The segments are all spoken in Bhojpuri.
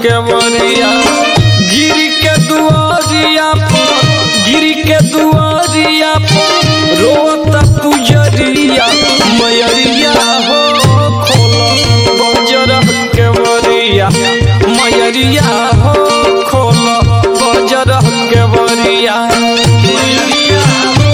के बरिया गिर के दुआरिया पर गिर के दुआरिया पर रोता पुजरिया मयरिया हो खोलो बजर के बरिया मयरिया हो खोलो बजर के बरिया मयरिया हो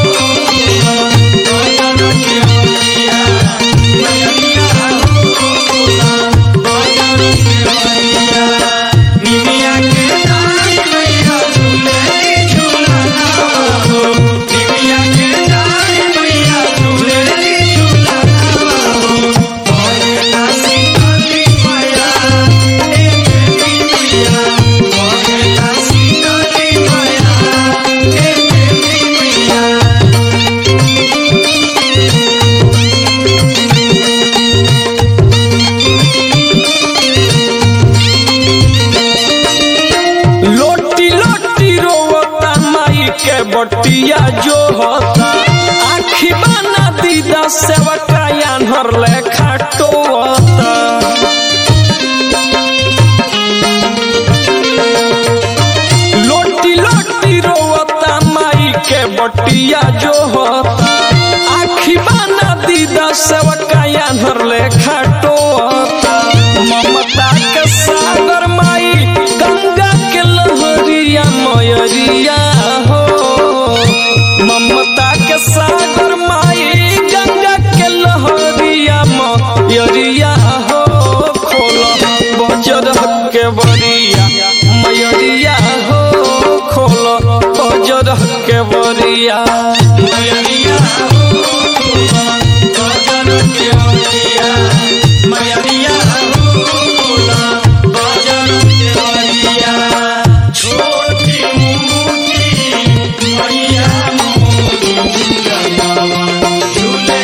बजर के बरिया मयरिया हो बजर के बरिया निमिया के डाल मैया झूले झूलना हो निमिया के डाल मैया झूले झूलना हो ओला सीताली मैया ए देवी मैया ओला सीताली मैया ए देवी मैया लोटी लोटी रोवता माई के बटिया जो होता आखी बना दीदा सेवका यानहर लेखा टोता लोटी लोटी रोवता माई के बटिया जो होता आखी बना दीदा सेवका यानहर लेखा टोता ममता के सागर माई गंगा के लहरिया मयरिया हो ममता के सागर माई गंगा के लहरिया मयरिया हो खोलो बजर के बरिया मयरिया हो खोलो बजर के बरिया मयरिया हो बजर के बरिया मयरिया हो बजर के बरिया छोटी मुट्ठी मैया मोरी झूले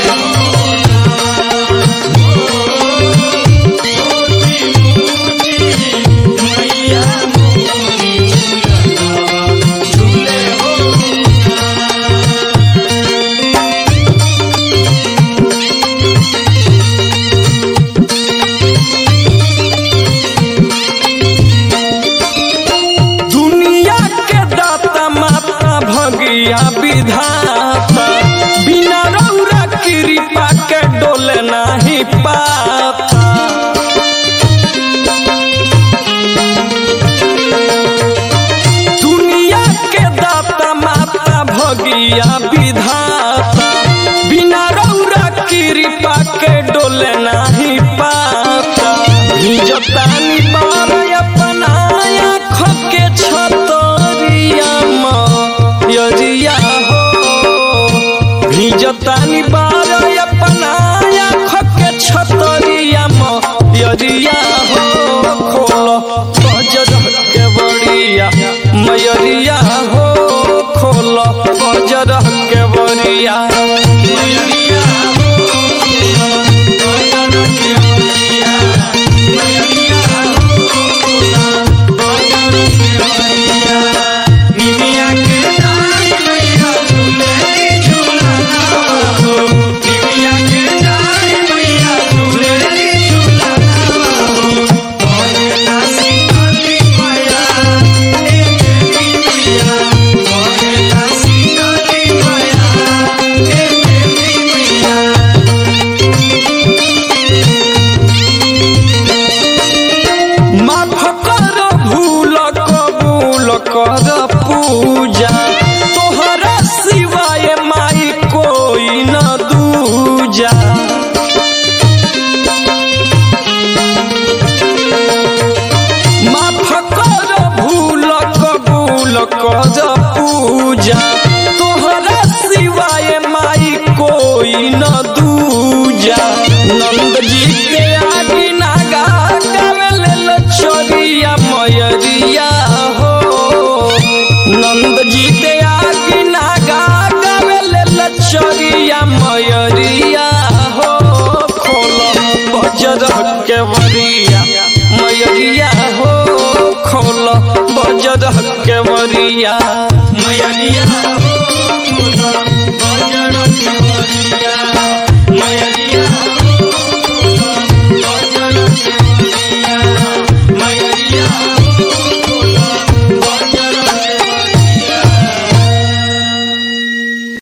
मैया मोरी झूले हो दुनिया के दाता माता भगिया विधाता बिना रौरा कृपा के डोले नाही पाता दुनिया के दाता माता भगिया विधाता बिना रौरा कृपा के डोले नाही पाता निजतानी बार अपना आँख के छतरिया मयरिया हो भिजतानी बार अपना आँख के छतरिया मयरिया हो खोलो बजर के बड़िया मयरिया हो खोलो बजर के बड़िया मयरिया हो बजर के बड़िया मयरिया हो बजर के बड़िया निमिया के डाल मैया झूले झूलना हो निमिया के डाल मैया झूले झूलना हो ओला सीताली मैया ए देवी मैया ओला सीताली मैया ए देवी मैया माफ कर भूल कबूल कर पूजा तोहरा सिवाय माई कोई न दूजा माफ कर भूल कबूल कर पूजा तोहरा सिवाय माई कोई न दूजा नंद जी के आगे नागा गावेले लचरिया मयरिया हो नंद जी के आगे नागा गावेले लचरिया मयरिया हो खोलो बजर के बरिया मयरिया हो खोलो बजर के बरिया मयरिया हो